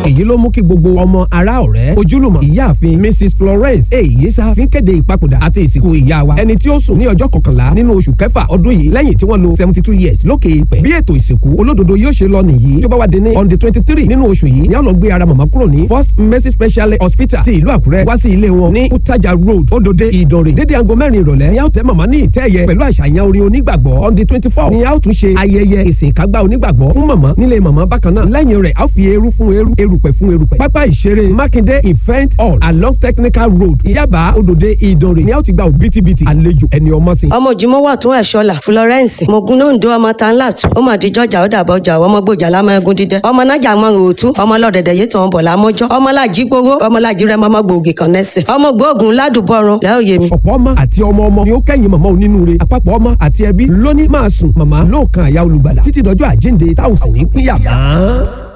èyí ló mú kí gbogbo ọmọ ará ọ̀rẹ́ ojúlùmọ̀ ìyáàfin mrs florence èyíṣà fi ń kéde ìpapòdà àti ìsìnkú ìyá wa ẹni tí ó sùn ní ọjọ́ kọkànlá nínú oṣù kẹfà ọdún yìí lẹ́yìn tí wọ́n lo seventy two years lókè ìpẹ́ bí ètò ìsìnkú olódodo yóò ṣe lọ nìyí tó bá wà dé ní on the twenty three nínú oṣù yìí ni a lọ gbé ara màmá kúrò ní first mercy special hospital ti ìlú àkúrẹ́ wá sí ilé wọn ní utaja road odòde ìdànrè dédé aago mẹ́rin ìrọ̀lẹ́ ni a ó tẹ́ màmá ní ìtẹ́ ẹ̀yẹ pẹ̀lú àṣàyàn orin onígbàgbọ́ on the twenty four ni a ó tún ṣe ayẹyẹ ìsìnkágbá onígbàgbọ́ fún màmá nílé màmá bákan náà lẹ́yìn rẹ̀ a ó fi eru fún eru erùpẹ̀ fún erùpẹ̀ pápá ìṣeré mákindé event hall along technical road ìyábà odòde ìdànrè ni a ó ti gba òbítíbitì àlejò ẹni ọmọ sí. ọmọ òjìmọ́ wà tún ẹ̀ṣọ́là florence mogunondo ọmọ tanlat ó mà di jọjà ó dàbọ̀ ọjà ọmọ gbòjà lámọ ẹgún dídẹ ọmọ nájà mọ òòtú ọmọ lọ́dẹ̀dẹ̀ yìí tàn bọ̀ lámọ́jọ́ ọmọ làjí gbowó ọmọ làjí rẹ mọ́mọ́ gbòógì kan nẹ́sìn ọmọ gbóògùn ládùbọ̀rùn lẹ́ọ̀ yé mi. ọ̀pọ̀ ọmọ àti ọmọ ọmọ ni ó kẹ́yìn màmá onínúure àpapọ̀ ọmọ àti ẹbí lóní máa sùn màmá lóòkan àyà olùgbàlà títí dọjọ́ àjíǹde táwọn sì ní pínyà mọ́.